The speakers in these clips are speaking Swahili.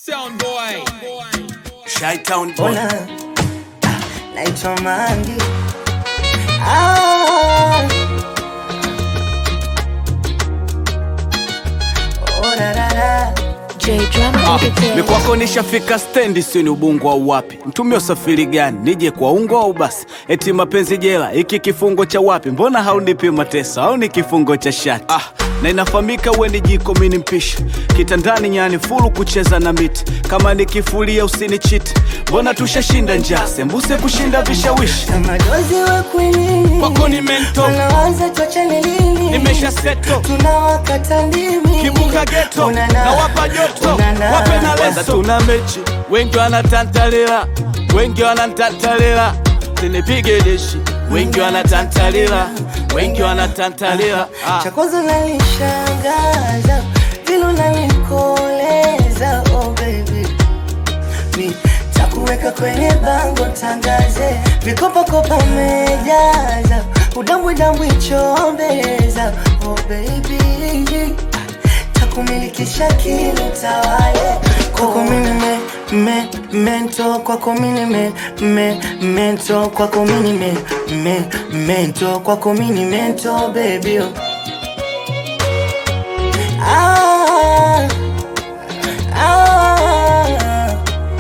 Sound boy. Shytown boy. Ona ah, naitwa Mangi ah. Oh, ra, ra, ra. J Drama Ah, Entertainment. ni kwako nishafika stendi, sio ni ubungo au wapi? Mtumie usafiri gani? Nije kwa ungo au basi? Eti mapenzi jela, iki kifungo cha wapi? Mbona haunipi mateso au ni kifungo cha shati? Ah, na inafahamika we ni jiko, mimi ni mpishi kitandani, nyani fulu kucheza na miti. Kama nikifulia usinichiti, mbona tushashinda njaa, sembuse kushinda vishawishi. Kama dozi wa kwinini Kwako ni mento. Wanaanza tuachane lini Nimesha seto tunawakata ndimi kibuka geto Unana. na wapa joto Unana. wape na leso. Tuna mechi, wengi wanatantalila, wengi wanatantalila, sinipige deshi, wengi wanatantalila, wengi wanatantalila. Ah. cha kwanza nanishangaza vile unanikoleza oh baby mi takuweka kwenye bango tangaze vikopakopa umejaza udambwidambwi chombeza oh baby takumilikisha kili tawale kwako mini me, me, mento kwako mini me, me, mento kwako mini me, me, mento kwako mini mento baby oh. Ah, ah,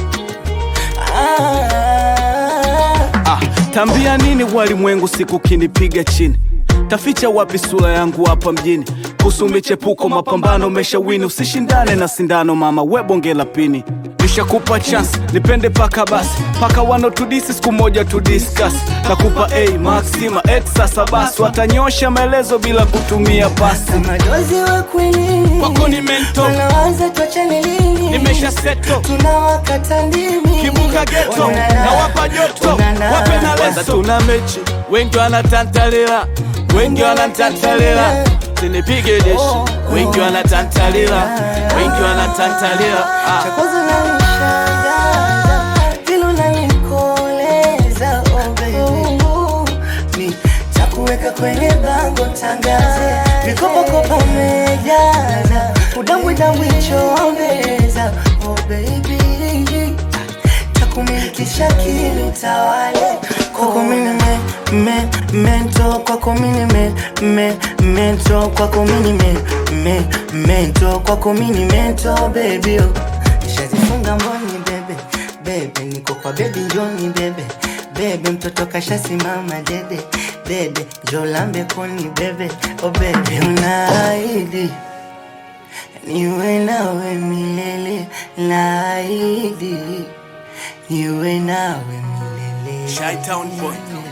ah. Ah, tambia nini walimwengu siku kinipiga chini taficha wapi sura yangu hapa mjini kuhusu michepuko mapambano meshawini usishindane na sindano mama we bonge la pini nishakupa chance nipende paka basi paka wanotudisi siku moja tudiskas nakupa a maxima et sasa basi watanyosha maelezo bila kutumia pasi Kama dozi wa kwinini Kwako ni mento. wanaanza tuachane lini nimesha seto tunawakata ndimi kibuka geto Unana. na wapa joto Unana. wape na leso. Tuna mechi, wengi wanatantalila, wengi wanatantalila, sinipige deshi, wengi wanatantalila, wengi wanatantalila. cha Ah. kwanza nanishangaza vile unanikoleza oh baby mi takuweka kwenye bango tangaze vikopakopa umejaza udambwidambwi chombeza oh baby takumilikisha kili utawale kwako mini me, me, mento kwako mini me, me, mento kwako mini me, me, mento kwako mini mento baby oh. Nishazifunga mboni bebe bebe, niko kwa bebi njoni bebe bebe, mtoto kashasimama dede dede, jolambe koni bebe oh bebe, unaahidi niwe nawe milele, naahidi niwe nawe milele. Shytown boy.